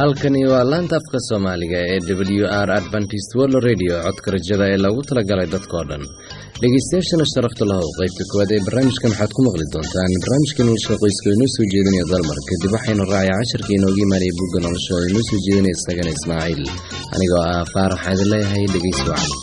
halkani waa laanta afka soomaaliga ee w r adventist world radio codka rajada ee loogu talagalay dadkoo dhan dhegeystayaashana sharafta lahow qaybta koowaad ee barnaamijkan waxaad ku maqli doontaan barnaamijka nolosha qoyska oo inoo soo jeedinaya dalmar kadib waxaynu raacay casharka inooga imaanaya bugga nolosha oo inoo soo jeedinaya isagana ismaaciil anigoo ah faarax aadin leeyahay dhegeysi wacan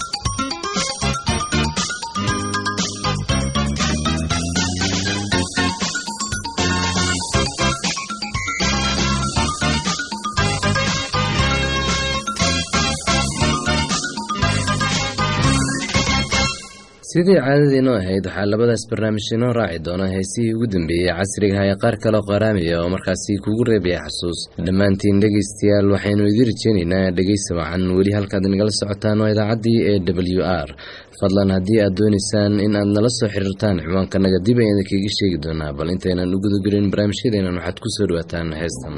sidii caadadiinoo ahayd waxaa labadaas barnaamij inoo raaci doona heesihii ugu dambeeyey casrigaha ee qaar kaleo qaraamiya oo markaasi kugu reebaya xasuus dhammaantiin dhegaystayaal waxaynu idin rajeynaynaa dhegeysi wacan weli halkaad nagala socotaan waa idaacaddii ee w r fadlan haddii aad doonaysaan in aad nala soo xiriirtaan ciwaankanaga dib ayaan idinkaga sheegi doonaa bal intaynan u gudagelin barnaamijyadeenan waxaad ku soo dhawaataan heestan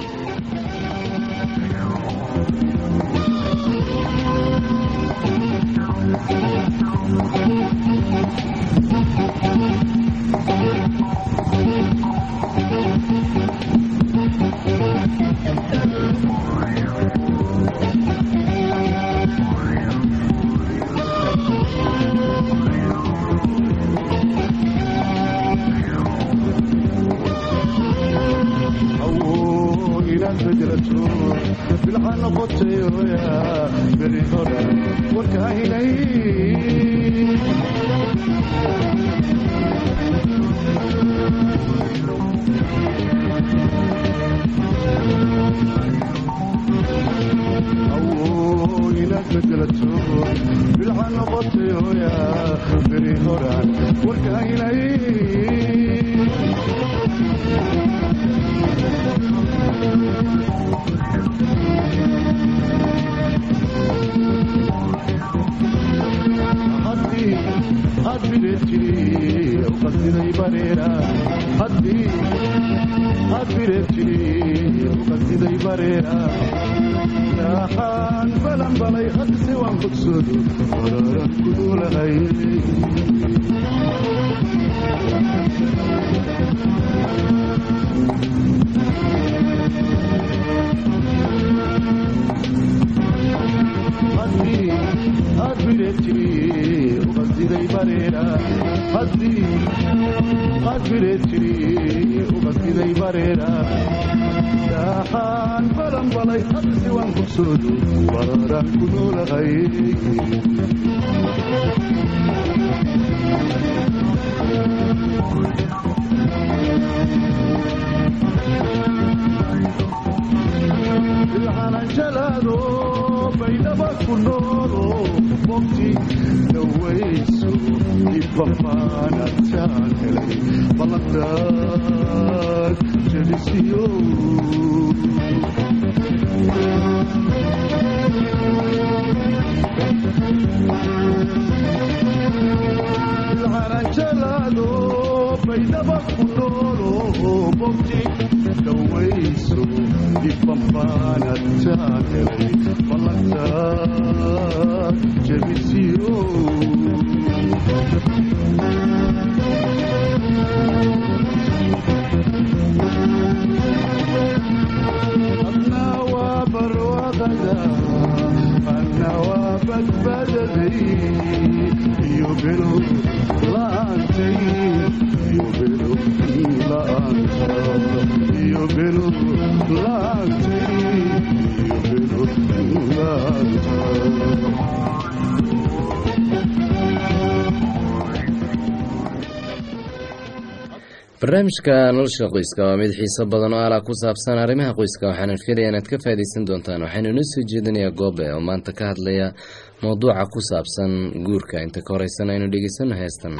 barnaamijka nolosha qoyska waa mid xiiso badan oo ala ku saabsan arrimaha qoyska waxaana filaya inaad ka faa'idaysan doontaan waxaynu inoo soo jeedinayaa goobe oo maanta ka hadlaya mowduuca ku saabsan guurka inta ka horeysana aynu dhegeysano heestan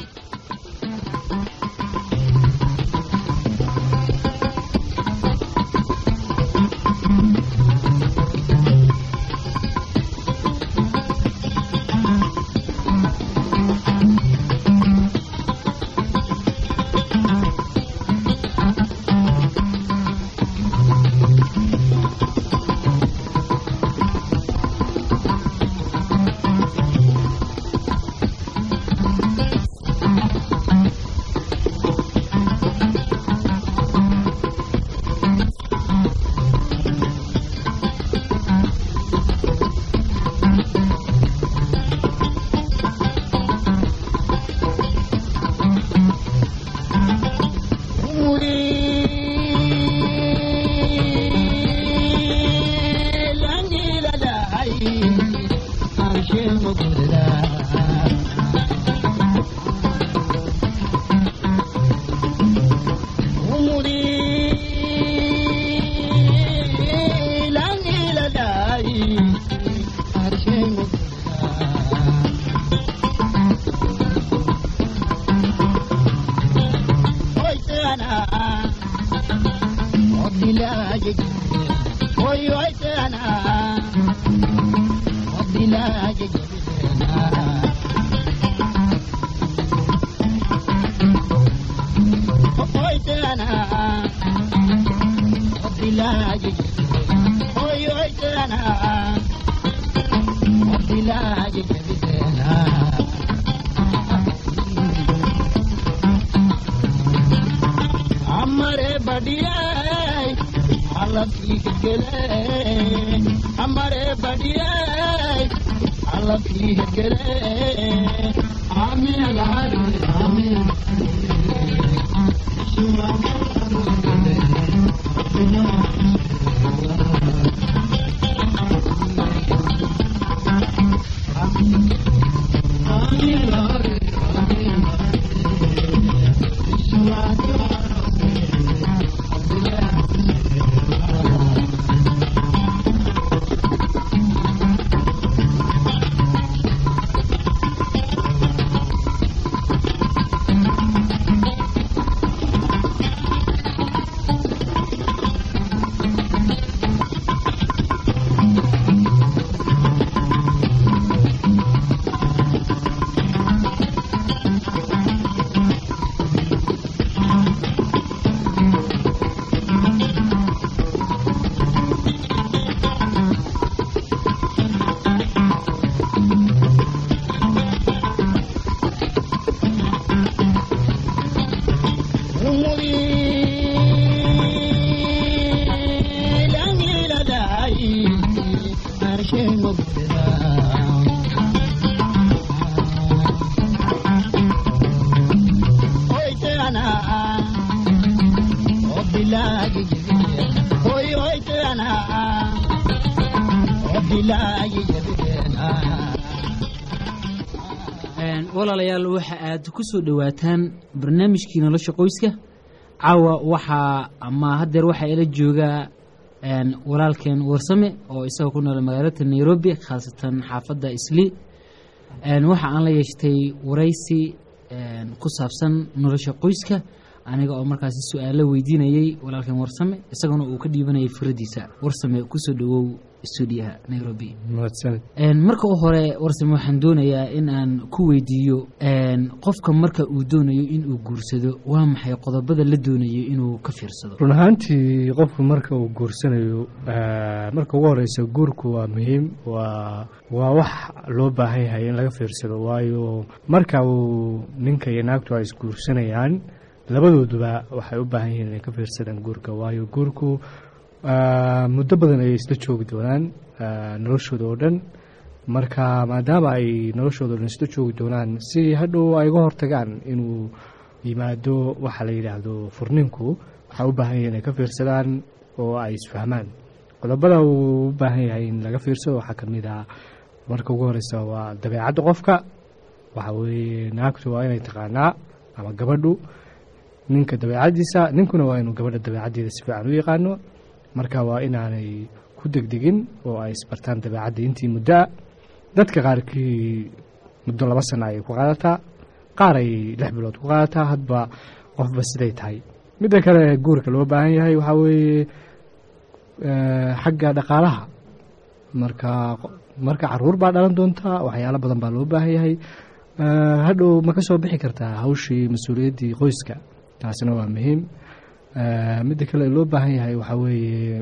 हमारे बढ़िया हालत लिख गए हमारे बढ़िया हालत लिख गए आमीन आमीन walaalayaal waxa aad ku soo dhowaataan barnaamijkii nolosha qoyska caawa waxaa ama haddeer waxaa ila joogaa walaalkeen warsame oo isagoo ku nool magaalada nairobi khaasatan xaafadda isli waxa aan la yeeshtay waraysi ku saabsan nolosha qoyska aniga oo markaasi su-aalo weydiinayey walaalkeen warsame isaguna uu ka dhiibanayay firadiisa warsame kusoo dhawow stuudiyaha nairobi marka u hore warsame waxaan doonayaa in aan ku weydiiyo qofka marka uu doonayo inuu guursado waa maxay qodobada la doonayo inuu ka fiirsado run ahaantii qofku marka uu guursanayo marka ugu horeysa guurku waa muhiim waa waa wax loo baahan yahay in laga fiirsado waayo marka uu ninka iyo naagtu ay isguursanayaan labadooduba waxay u baahan yihiin inay ka fiirsadaan guurka waayo guurku muddo badan ayay isla joogi doonaan noloshooda oo dhan marka maadaama ay noloshooda o dhan isla joogi doonaan si hadhow ay uga hortagaan inuu yimaado waxa la yidhaahdo furninku waxay u baahan yahay inay ka fiirsadaan oo ay isfahmaan qodobada uu u baahan yahay in laga fiirsado waxaa ka mid ah marka ugu horeysa waa dabeecadda qofka waxa weeye naagtu waa inay taqaanaa ama gabadhu ninka dabeecaddiisa ninkuna waa inuu gabadha dabeecaddeeda si fiican u yaqaano marka waa inaanay ku degdegin oo ay isbartaan dabeecadda intii muddoa dadka qaarkii muddo laba sana ayay ku qaadataa qaar ay lix bilood ku qaadataa hadba qofba siday tahay midda kale guurka loo baahan yahay waxaa weeye xagga dhaqaalaha marka marka caruur baa dhalan doontaa waxyaalo badan baa loo baahan yahay hadhow ma ka soo bixi kartaa hawshii mas-uuliyaddii qoyska taasina waa muhiim midda kale loo baahan yahay waxaa weeye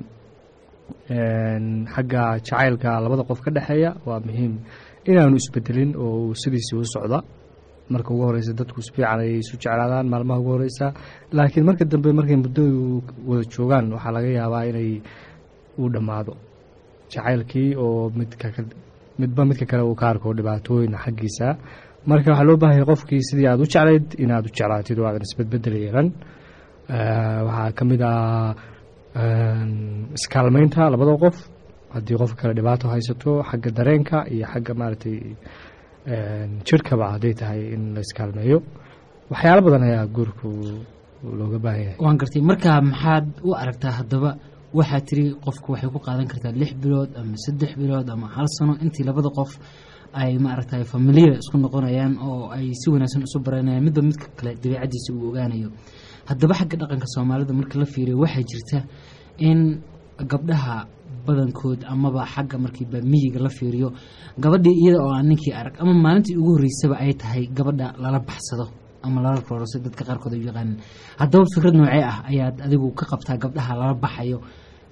xagga jacaylka labada qof ka dhexeeya waa muhiim inaanu isbedelin oo sidiisii u socda marka ugu horeysa dadku si fiican ay isu jeclaadaan maalmaha ugu horeysa laakiin marka dambe markay muddo wada joogaan waxaa laga yaabaa inay uu dhammaado jacaylkii oo midka midba midka kale uu ka arko dhibaatooyin xaggiisa marka waxaa loo baahanya qofkii sidii aad u jeclayd inaad u jeclaatid oo aadan isbedbedel yeelan waxaa ka mid ah iskaalmeynta labada qof haddii qof kale dhibaato haysato xagga dareenka iyo xagga maaragtay jirhkaba hadday tahay in la iskaalmeeyo waxyaalo badan ayaa guurku looga baahan yahay waan gartay markaa maxaad u aragtaa haddaba waxaa tiri qofku waxay ku qaadan kartaa lix bilood ama saddex bilood ama hal sano intii labada qof ay maaragtay familiya isku noqonayaan oo ay si wanaagsan isu baranayaan midba midka kale dabeicaddiisa uu ogaanayo haddaba xagga dhaqanka soomaalida marka la fiiriyo waxaa jirta in gabdhaha badankood amaba xagga markiiba miyiga la fiiriyo gabadhii iyada oo aan ninkii arag ama maalintii ugu horreysaba ay tahay gabadha lala baxsado ama lala roorso dadka qaarkood ay u yaqaanin haddaba fikrad noocee ah ayaad adigu ka qabtaa gabdhaha lala baxayo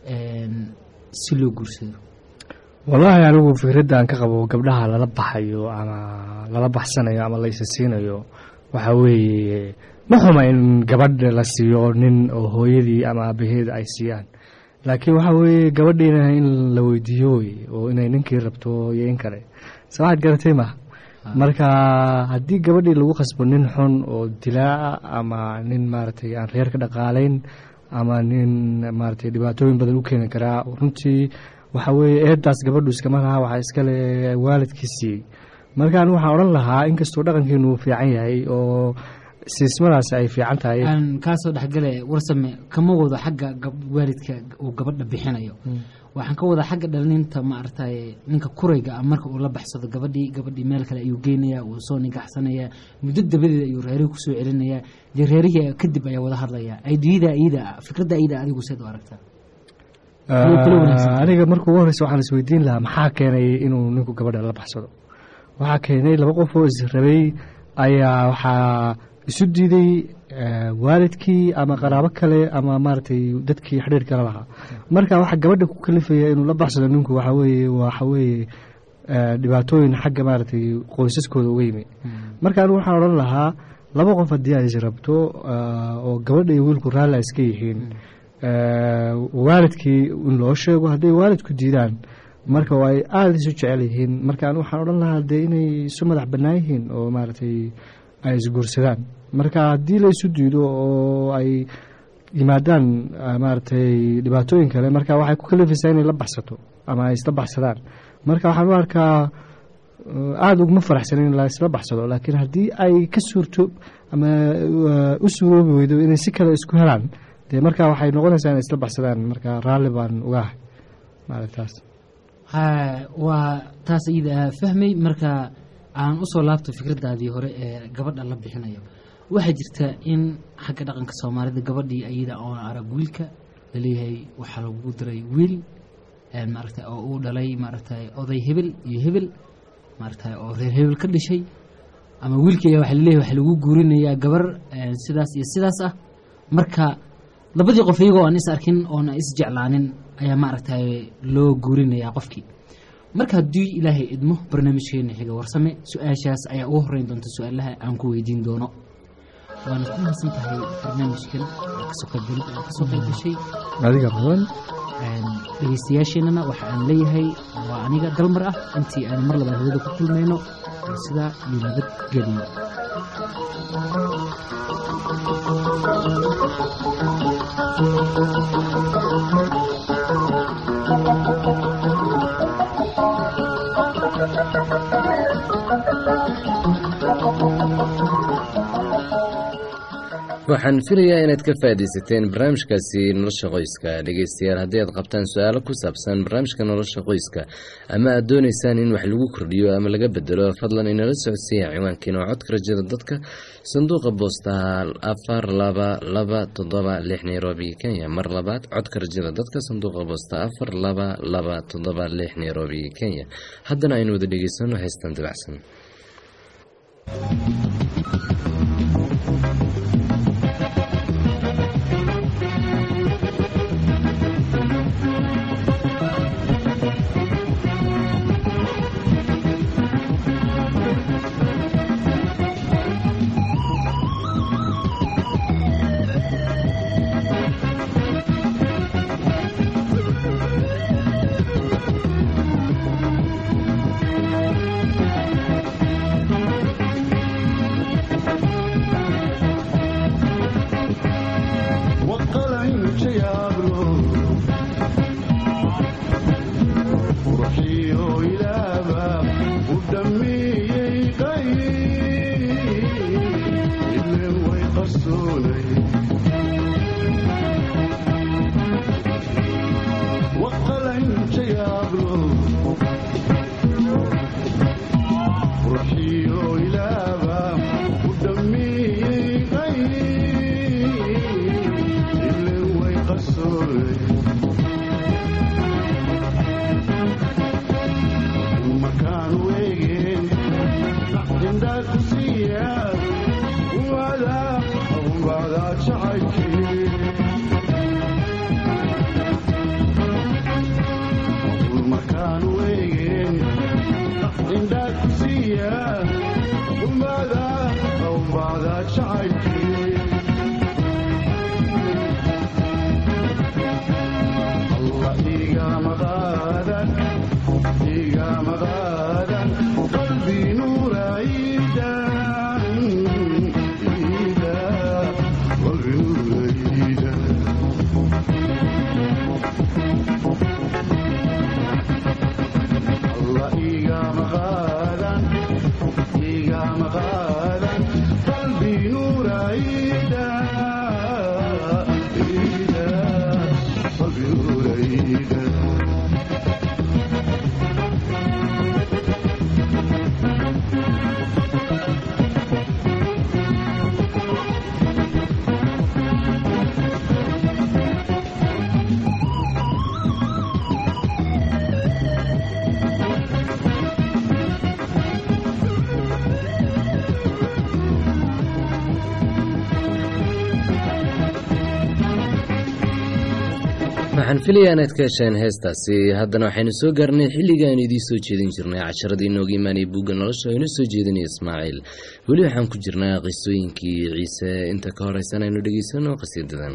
een, si loo guursado wallaahi anigu fikradda aan ka qabo gabdhaha lala baxayo ama lala baxsanayo ama la isasiinayo waxaa weeye ma xuma in gabadha la siiyo nin oo hooyadii ama aabaheed ay siiyaan laakiin waxaa weeye gabadhiina in la weydiiyo wey oo inay ninkii rabto iyo in kale se waxaad garatay ma marka haddii gabadhii lagu khasbo nin xun oo dilaaca ama nin maaragtay aan reer ka dhaqaalayn ama nin maaragtay dhibaatooyin badan u keeni karaa runtii waxa weeye eedaas gabadhu iskama laha waxaa iskale waalidkii siiyey marka anigu waxaan odhan lahaa inkastoo dhaqankeenu uu fiican yahay oo siismadaasi ay fiican tahay aan kaasoo dhexgale warsame kama wado xagga gab- waalidka uu gabadha bixinayo waxaan ka wadaa xagga dhalininta maaragtay ninka kurayga ah marka uu la baxsado gabadhii gabadhii meel kale ayuu geynayaa wuu soo nigaxsanayaa muddo dabadeed ayuu reerihii kusoo celinayaa dee reerihii kadib ayaa wada hadlayaa aydiyada iyada ah fikradda iyada adigu seed u aragtaa Kuwa kula wanaagsan. Ah, aniga marka ugu horeysa waxaan isweydiin lahaa maxaa keenay inuu ninku gabadha la baxsado waxaa keenay laba qof oo israbay ayaa waxaa isu diiday eh, waalidkii ama qaraabo kale ama maaragtay dadkii xidhiir kala lahaa marka waxaa gabadha ku kalifaya inuu la baxsado ninku waxa weeye waxa weeye eh, dhibaatooyin xagga maaragtay qoysaskooda uga yimi marka anigu waxaan odhan lahaa laba qof haddii ay is rabto ah, oo gabadha iyo wiilku raalli ay iska yihiin eh, waalidkii in loo sheego hadday waalidku diidaan marka oo ay aada isu jecel yihiin marka anigu waxaan odhan lahaa dee inay isu madax bannaan yihiin oo maaragtay ay isguursadaan marka haddii la isu diido oo ay yimaadaan ah, maaragtay dhibaatooyin kale marka waxay ku kalifaysaa inay la baxsato ama ay isla baxsadaan marka waxaan u arkaa uh, aada uguma faraxsanin in la isla baxsado laakiin haddii ay ka suurto ama uh, u suuroobi weydo inay si kale isku helaan dee marka waxay noqonaysaa inay isla baxsadaan marka raalli baan uga ahay maaragtaas ha waa taas iyada ah fahmay marka aan usoo laabto fikraddaadii hore ee gabadha la bixinayo waxaa jirta in xagga dhaqanka soomaalida gabadhii iyada oona arag wiilka laleeyahay waxaa lagu diray wiil een maaragtay oo uu dhalay maaragtay oday hebel iyo hebel maaragtay oo reer hebel ka dhashay ama wiilkii ayaa waxaa laleeyahay waxaa lagu guurinayaa gabar een sidaas iyo sidaas ah marka labadii qof iyagoo aan is arkin oona is jeclaanin ayaa maaragtay loo guurinayaa qofkii marka haddii ilaahay idmo barnaamijkeena xiga warsame su-aashaas ayaa ugu horeyn doonta su-aalaha aan ku weydiin doono waana ku mahadsan tahay barnaamijkan oo kasoo qaybgalid oo kasoo qayb gashay adiga badan Een, dhegeystayaasheenana waxa aan leeyahay waa aniga dalmar ah intii aan mar labaad hawada ku kulmayno oo sidaa iyo nabadgeliyo waxaan filayaa inaad ka faa'iidaysateen barnaamijkaasi nolosha qoyska dhegeystayaal haddii aad qabtaan su-aalo ku saabsan barnaamijka nolosha qoyska ama aad doonaysaan in wax lagu kordhiyo ama laga bedelo fadlan inala socodsiiya ciwaankiina oo codka rajada dadka sanduuqa boostaha afar laba laba toddoba lix nairobi kenya mar labaad codka rajada dadka sanduuqa boosta afar laba laba toddoba lix nairobi kenya haddana aynu wada dhegeysano heystan dabacsan Thank you. igama qaadan igama qaadan qalbi nuuraydan ida qalbi nuuraydan allah igama qaadan igama qaadan qalbi nuurayda ida qalbi nuurayda waxaan filayaa inaad ka hesheen heestaasi haddana waxaynu soo gaarnay xilliga aynu idiin soo jeedin jirnay casharadii inooga imaanaya bugga nolosha aynu soo jeedinaya ismaaciil weli waxaan ku jirnaa qisooyinkii ciise inta ka horeysan aynu dhegeysano qasiidadan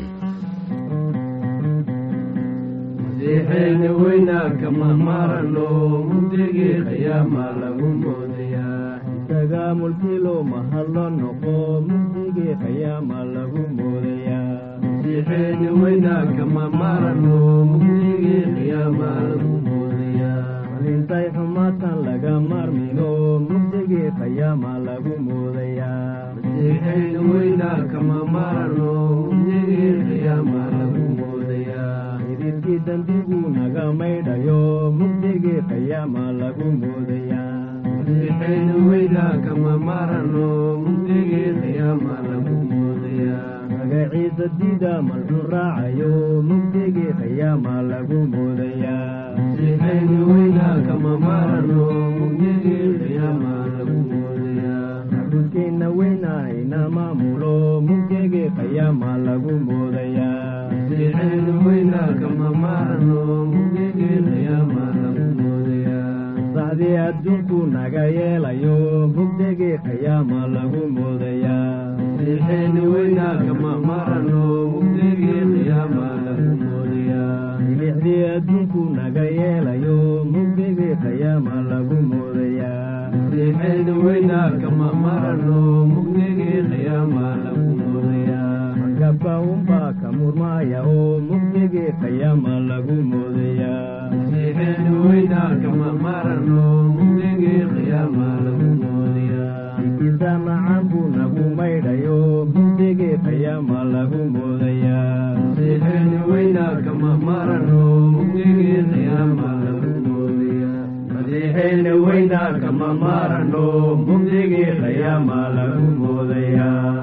masiixeeni weynaa kama marano mugdigii qiyaama lagu moodayaa isaga mulkilo mahadlo noqo mugdigii qiyaama lagu moodayaa masiixeeni weynaa kama marano mugdigii qiyaama lagu moodayaa malintay xumaatan laga marmino mugdigii qiyaama lagu moodayaa masiixeeni weynaa kama marano mugdigii qiyaama lagu moodayaa idilkii dambigu naga maydhayo mugdigii qiyaama lagu moodayaa masiixeeni weynaa kama marano mugdigii qiyaama lagu moodayaa magaciisa diida malxun raacayo mugdigii qiyaama lagu moodayaa masiixeeni weynaa kama marano mugdigii qiyaama lagu moodayaa xabudkeenna weynaa ina maamulo mugdigii qiyaama lagu moodayaa masiixeeni weynaa kama marano mugdigii qiyaama lagu moodayaa sacdii adduunku naga yeelayo mugdigii qiyaama lagu moodayaa masiixeeni weynaa kama marano mugdigii qiyaama lagu moodayaa milixdii adduunku naga yeelayo mugdigii qiyaama lagu moodayaa masiixeeni weynaa kama marano mugdigii qiyaama lagu moodayaa markabka unbaa ka murmaaya oo mugdigii qiyaama lagu moodayaa masiixeeni weynaa kama marano mugdigii qiyaama lagu moodayaa ikiisa macaan buu nagu maydhayo mugdigii qiyaama lagu moodayaa masiixeeni weynaa kama marano mugdigii qiyaama lagu moodayaa masiixeeni weynaa kama marano mugdigii qiyaama lagu moodayaa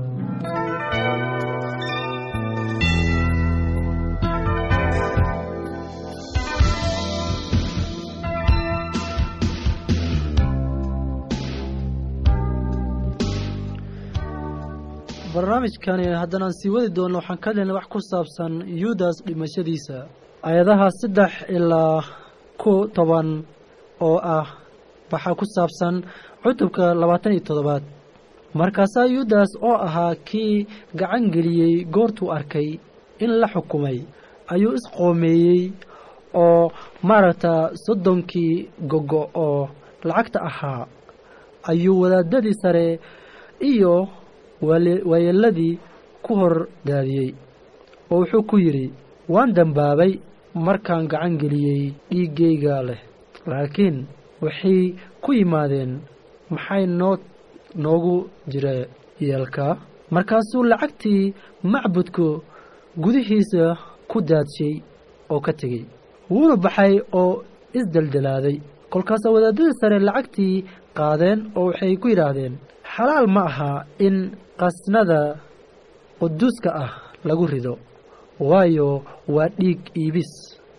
barnaamijkani haddanaan sii wadi doonno waxaan ka helnay wax ku saabsan yudas dhimashadiisa ayadaha saddex ilaa ku toban oo ah waxaa ku saabsan cutubka labaatan iyo toddobaad markaasaa yudas oo ahaa kii gacan geliyey goortuu arkay in la xukumay ayuu isqoomeeyey oo maaragta soddonkii gogo oo lacagta ahaa ayuu wadaadadii sare iyo waayeeladii ku hor daadiyey oo wuxuu ku yidhi waan dembaabay markaan gacan geliyey dhiiggayga leh laakiin waxay ku yimaadeen maxay noo noogu jira yeelka markaasuu lacagtii macbudka gudihiisa ku daadshay oo ka tegey wuuna baxay oo isdeldelaaday kolkaasaa wadaadadii sare lacagtii qaadeen oo waxay ku yidhaahdeen xalaal ma aha in qasnada quduuska ah lagu rido waayo waa dhiig iibis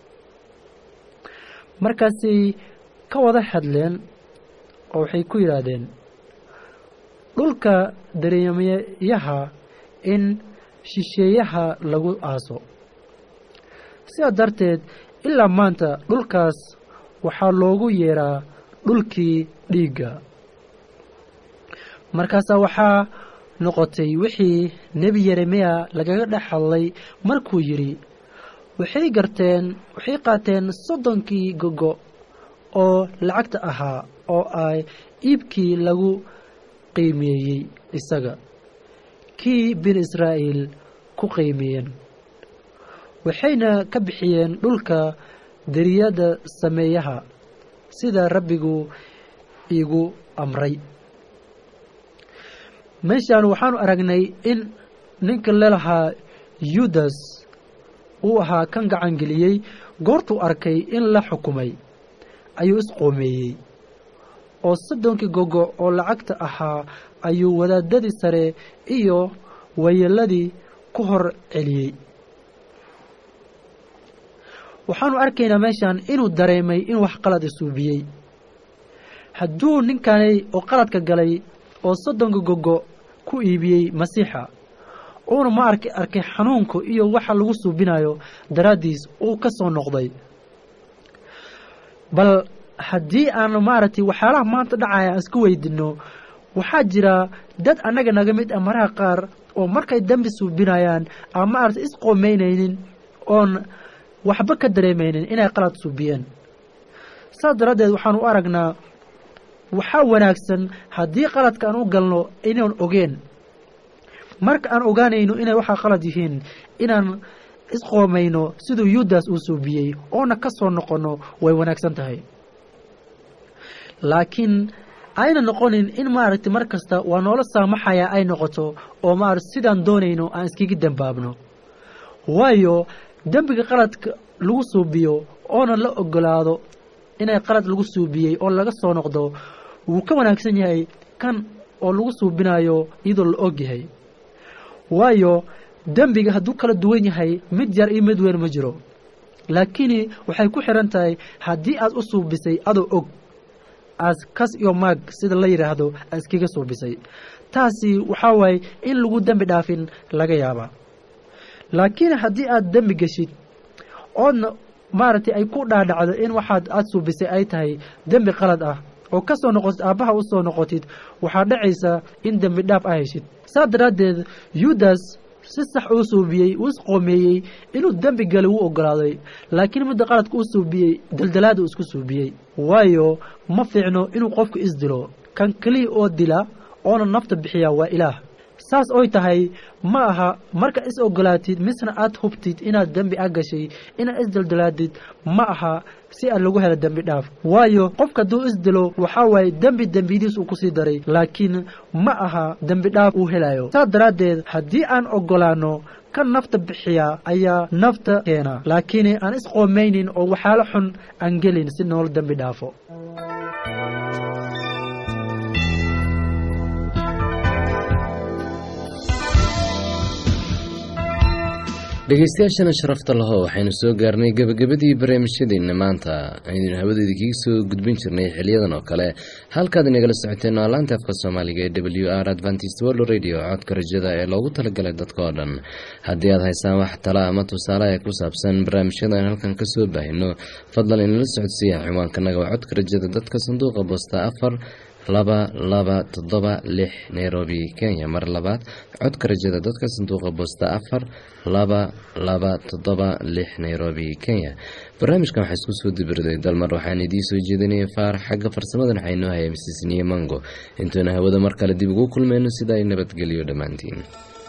markaasay ka wada hadleen oo waxay ku yidhaahdeen dhulka dareemayaha in shisheeyaha lagu aaso sidaa darteed ilaa maanta dhulkaas waxaa loogu yeeraa dhulkii dhiigga markaasaa waxaa noqotay wixii nebi yeremiya lagaga dhex hadlay markuu yidhi waxay garteen waxay qaateen soddonkii gogo oo lacagta ahaa oo ay iibkii lagu qiimeeyey isaga kii bin israa'iil ku qiimiyeen waxayna ka bixiyeen dhulka deriyada sameeyaha sida rabbigu iigu amray meeshaan waxaanu aragnay in ninka lelahaa yudas uu ahaa kan gacangeliyey goortuu arkay in la xukumay ayuu isqoomeeyey oo soddonkii gogo oo lacagta ahaa ayuu wadaadadii sare iyo wayeeladii ku hor celiyey waxaanu arkaynaa meeshaan inuu dareemay inuu wax qalad isuubiyey hadduu ninkanay oo qaladka galay oo soddonka gogo ku iibiyey masiixa uuna ma ark arkay xanuunka iyo waxa lagu suubinayo daraaddiis uu ka soo noqday bal haddii aan maaragtay waxyaalaha maanta dhacaya aan isku weydino waxaa jira dad annaga naga mid ah maraha qaar oo markay dembi suubinayaan aan maaragtay isqoomeynaynin oon waxba ka dareemaynin inay qalad suubiyeen saas daraaddeed waxaan u aragnaa waxaa wanaagsan haddii qaladka aan u galno inaan ogeen marka aan ogaanayno inay waxaa qalad yihiin inaan isqoomayno siduu yudas uu suubiyey oona ka soo noqonno way wanaagsan tahay laakiin ayna noqonin in maaragtay mar kasta waa noola saamaxaya ay noqoto oo maarata sidaan doonayno aan iskaga dembaabno waayo dembiga qaladka lagu suubiyo oona la ogolaado inay qalad lagu suubiyey oo laga soo noqdo wuu ka wanaagsan yahay kan oo lagu suubinayo iyadoo la og yahay waayo dembiga hadduu kala duwan yahay mid yar iyo mid weyn ma jiro laakiin waxay ku xihan tahay haddii aad u suubisay adoo og aas kas iyo maag sida la yidhaahdo aad iskaga suubisay taasi waxaa waaye in lagu dembi dhaafin laga yaabaa laakiin haddii aad dembi geshid oodna maaragtay ay ku dhaadhacdo in waxaad aada suubisay ay tahay dembi qalad ah oo ka soo noqotid aabbaha u soo noqotid waxaa dhacaysa in dembi dhaaf a heshid saas daraaddeed yudas si sax uu suubiyey uu isqoomeeyey inuu dembi galay wuu ogolaaday laakiin midda qaladka uu suubiyey daldalaada uu isku suubiyey waayo ma fiicno inuu qofku isdilo kan keliya oo dila oona nafta bixiya waa ilaah saas oy tahay ma aha markaad is ogolaatid misna aad hubtid inaad dembi a gashay inaad isdaldalaadid ma aha si aad lagu helo dembi dhaaf waayo qofka hadduu isdilo waxaa waaye dembi dembidiis uu kusii daray laakiin ma aha dembi dhaaf uu helayo saas daraaddeed haddii aan ogolaano kan nafta bixiya ayaa nafta keena laakiin aan isqoomaynin oo waxyaalo xun aan gelin si nool dembi dhaafo dhegeystayaashana sharafta laho waxaynu soo gaarnay gebagabadii barnaamijyadeena maanta aynu hawadeeda kaga soo gudbin jirnay xiliyadan oo kale halkaad inagala socoteen waa laanta afka soomaaliga ee w r adventist world radio codka rajada ee loogu talagalay dadka oo dhan haddii aad haysaan wax tala ama tusaale ee ku saabsan barnaamijyadan halkan kasoo baahino fadlan inala socodsiiya ciwaankanaga waa codka rajada dadka sanduuqa boosta afar laba laba toddoba lix nairobi kenya mar labaad codka rajada dadka sanduuqa boosta afar laba laba toddoba lix nairobi kenya barnaamijkan waxaa isku soo dibirday dalmar waxaan idiin soo jeedinaya faarax xagga farsamadan waxaa inoo haya misisniye mango intuuna hawada mar kale dib ugu kulmayno sida ay nabadgeliyo dhammaantiin